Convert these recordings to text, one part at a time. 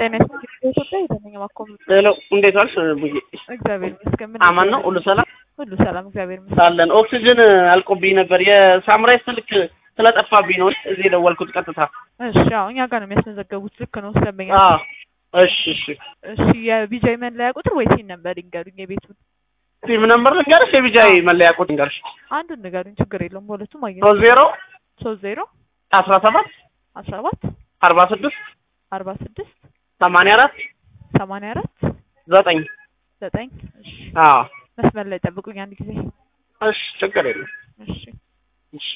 ጤና ይስጥልኝ በኢትዮጵያ የተመኘ ማኮም ሄሎ እንዴት ዋልሽ? ቡዬ እግዚአብሔር ይመስገን። ምን አማን ነው? ሁሉ ሰላም ሁሉ ሰላም እግዚአብሔር ይመስገን። ሳለን ኦክሲጅን አልቆብኝ ነበር። የሳምራይ ስልክ ስለጠፋብኝ ነው እዚህ የደወልኩት ቀጥታ። እሺ አዎ እኛ ጋር ነው የሚያስመዘገቡት። ልክ ነው ስለመኛ አዎ እሺ እሺ። እሺ የቢጃይ መለያ ቁጥር ወይ ሲን ነበር ይንገሩኝ። የቤቱን ቲም ነምበር ልንገርሽ? የቢጃይ መለያ ቁጥር ልንገርሽ? አንዱን ንገሩኝ፣ ችግር የለውም። በሁለቱም አየሁ። ሶስት ዜሮ ሶስት ዜሮ አስራ ሰባት አስራ ሰባት አርባ ስድስት አርባ ስድስት ሰማንያ አራት ሰማንያ አራት ዘጠኝ ዘጠኝ እሺ አዎ መስመር ላይ ጠብቁኝ አንድ ጊዜ እሺ ችግር የለም እሺ እሺ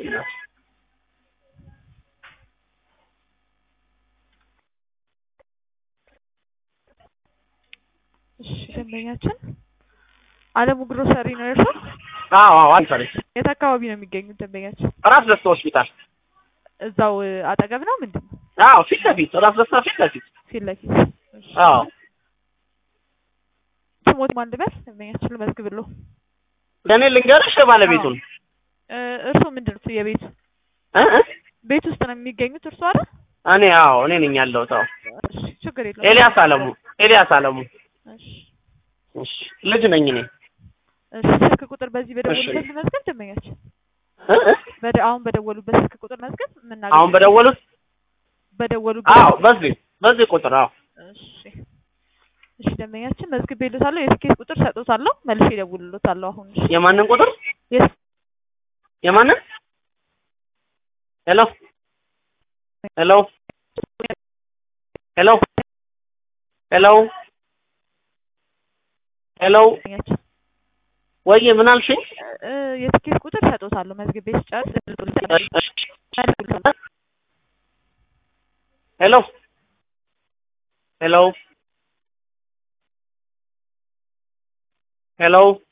እሺ ደንበኛችን አለሙ ግሮሰሪ ነው የእርሶ? አዎ አዎ አንሰሪ የት አካባቢ ነው የሚገኙት ደንበኛችን? ራስ ደስታ ሆስፒታል እዛው አጠገብ ነው ምንድን ነው? አዎ ፊት ለፊት ራስ ደስታ ፊት ለፊት ፊት ለፊት እሺ። አዎ ስሞት ማን ልበል? ደንበኛችን ልመዝግብልዎ። ለእኔ ልንገርሽ ባለቤቱን እ እርሶ ምንድን ነው የቤቱ እ እ ቤት ውስጥ ነው የሚገኙት እርሶ አይደል? እኔ አዎ እኔ ነኝ ያለሁት አዎ እሺ ችግር የለውም። ኤልያስ አለሙ ኤልያስ አለሙ እሺ እሺ ልጅ ነኝ እኔ እሺ ስልክ ቁጥር በዚህ በደወሉበት መዝገብ ደንበኛችን እ እ በደ አሁን በደወሉበት ስልክ ቁጥር መዝገብ የምናገኘው አሁን በደወሉት በደወሉበት አዎ በዚህ በዚህ ቁጥር አዎ እሺ እሺ ደንበኛችን መዝግቤልዎታለሁ። የትኬት ቁጥር ሰጥዎታለሁ። መልሼ እደውልልዎታለሁ። አሁን እሺ የማንን ቁጥር የት የማንን ሄሎ ሄሎ ሄሎ ሄሎ ሄሎ ደንበኛችን ወይ ምን አልሽኝ? እ የትኬት ቁጥር ሰጥዎታለሁ። መዝግቤ ስጨርስ እደውልልዎታለሁ። ሄሎ ሄሎ ሄሎ